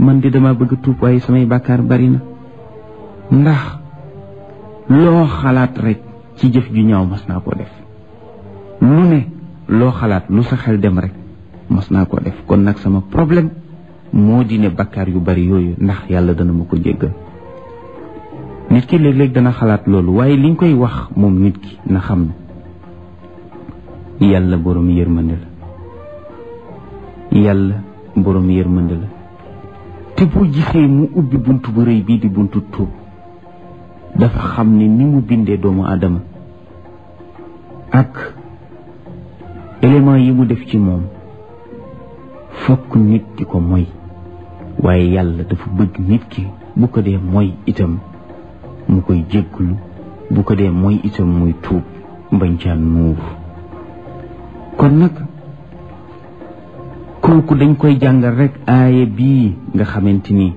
man di dama bëgg tuub waaye samay bàkkaar bari na ndax loo xalaat rek ci jëf ju ñaaw mas naa koo def lu ne loo xalaat lu sa xel dem rek mas naa koo def kon nag sama problème moo di ne bakkaar yu bari yooyu ndax yàlla dana ma ko jéggal nit ki léeg-léeg dana xalaat loolu waaye liñ koy wax moom nit ki na xam ne yàlla boroom yërmande la yàlla boroom yërmande la te boo gisee mu ubbi bunt bu rëy bii di buntu tuub dafa xam ne ni mu bindee doomu aadama ak élément yi mu def ci moom fokk nit di ko moy waaye yàlla dafa bëgg nit ki bu ko dee moy itam mu koy jégglu bu ko dee moy itam muy tuub mbañ caan nuur kon nag kooku dañ koy jàngal rek aaya bii nga xamante ni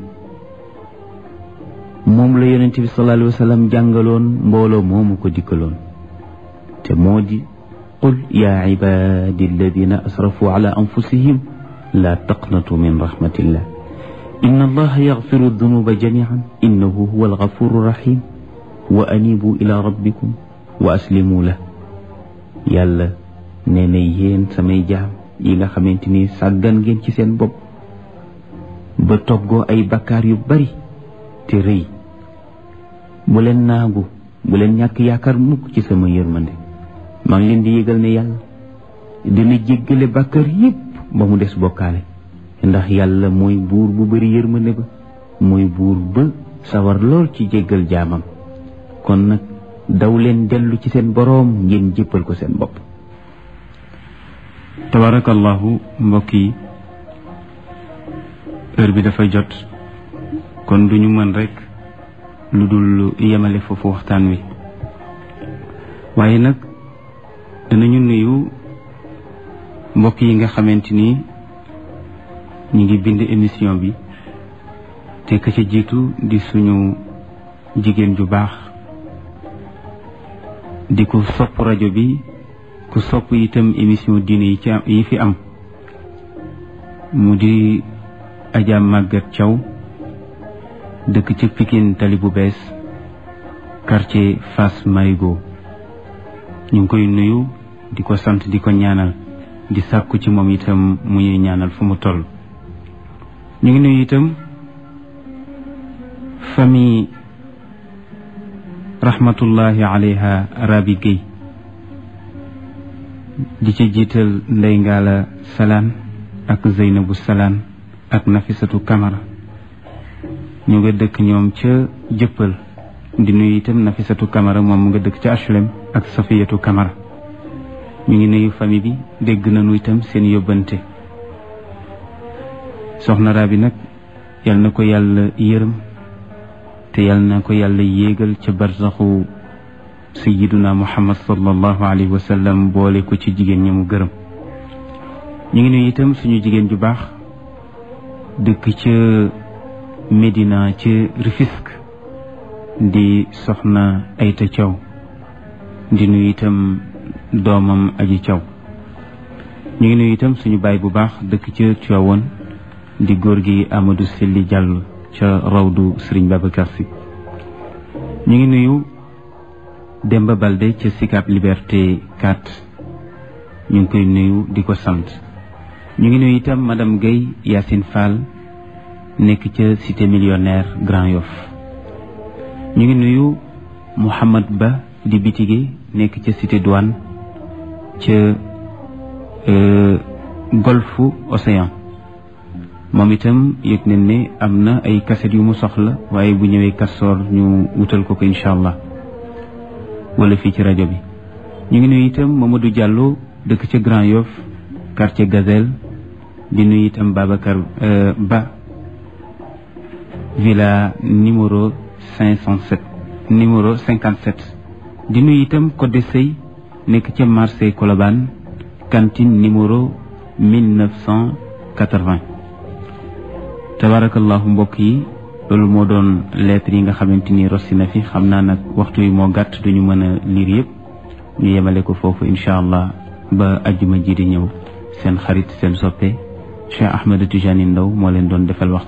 moom la yonent bi sallallahu alayhi wa sallam jàngaloon mbooloo moomu ko dikkaloon te moo di qul yaa ibaadi alladina asrafu ala anfusihim laa taqnatu min rahmatillah inna allaha yaxfiru dunuba jamian innahu huwa algafuru rahim wa anibu ila rabbikum wa aslimu la yàlla nee na yéen samay jaam yi nga xamante ni sàggan ngeen ci seen bopp ba toggoo ay bakkaar yu bari te rëy bu leen naagu bu leen ñàkk yaakaar mukk ci sama yërmande maa ngi leen di yëgal ne yàlla dina jéggale bakkaar yépp ba mu des bokkaale ndax yàlla mooy buur bu bari yërmande ba mooy buur ba sawar lool ci jéggal jaamam kon nag daw leen dellu ci seen boroom ngeen jéppal ko seen bopp tabarakallahu mbokk yi heure bi dafa jot kon duñu mën rekk lu dul yemale foofu waxtaan wi waaye nag danañu nuyu mbokk yi nga xamante ni ñu ngi bind émission bi te ka ca jiitu di suñu jigéen ju baax di ko sopp rajo bi ku sopp itam émission diine yi ci yi fi am mu di Adja Maguette Thiaw dëkk ci Pikine tali bu bees quartier Fass Marigo ñu ngi koy nuyu di ko sant di ko ñaanal di sàkku ci moom itam mu ñuy ñaanal fu mu toll ñu ngi nuyu itam famille rahmatullahi alayha Rabi Guèye di ci jiital Ndey Ngaala Salaan ak Zeynabu Salaan ak Nafisatu Kamara ñu nga dëkk ñoom ca jëppal di nuyu itam Nafisatu Kamara moom mu nga dëkk ca HLM ak Safiyatu Kamara ñu ngi nuyu famille bi dégg nañu itam seen yóbbante soxna Rabi nag yal na ko yàlla yërëm te yal na ko yàlla yéegal ca barsaxu sayiduna muhammad sallallahu alayhi wa sallam boole ko ci jigéen ñi mu gërëm ñu ngi nuyu itam suñu jigéen ju baax dëkk ca Médina ca Rufisque di soxna Ayta Thiaw di nuyu itam doomam aji Thiaw ñu ngi nuyu itam suñu baay bu baax dëkk ca Tivaouane di góor gi Amadou Selli Diallo ca rawdu Serigne Babacar Sy ñu ngi nuyu Demba Balde ca Sicap Liberté 4 ñu ngi koy nuyu di ko sant ñu ngi nuyu itam madame Guèye Yacine Fall nekk ca cité millionnaire Grand Yoff ñu ngi nuyu Mouhamad Ba di bitige nekk ca cité douane ca golfe Océan moom itam yëg nañ ne am na ay kaset yu mu soxla waaye bu ñëwee kastoor ñu wutal ko ko incha allah wala fii ci rajo bi ñu ngi nuyu itam Mamadou Diallo dëkk ca Grand Yoff quartier Gazelle di nuyu itam Babacar Ba villa numéro cinq cent sept numéro cinquante sept di nuyu itam Codé Sey nekk ca marché Colobane cantine numéro mille neuf cent quatre-vingt tabarakallahu mbokk yi loolu moo doon lettre yi nga xamante ni rossi na fi xam naa nag waxtu yi moo gàtt duñu mën a liir yëpp ñu yemale ko foofu incha allah ba ajjuma ji di ñëw seen xarit seen soppe Cheikh Ahmed Tijani Ndaw moo leen doon defal waxtu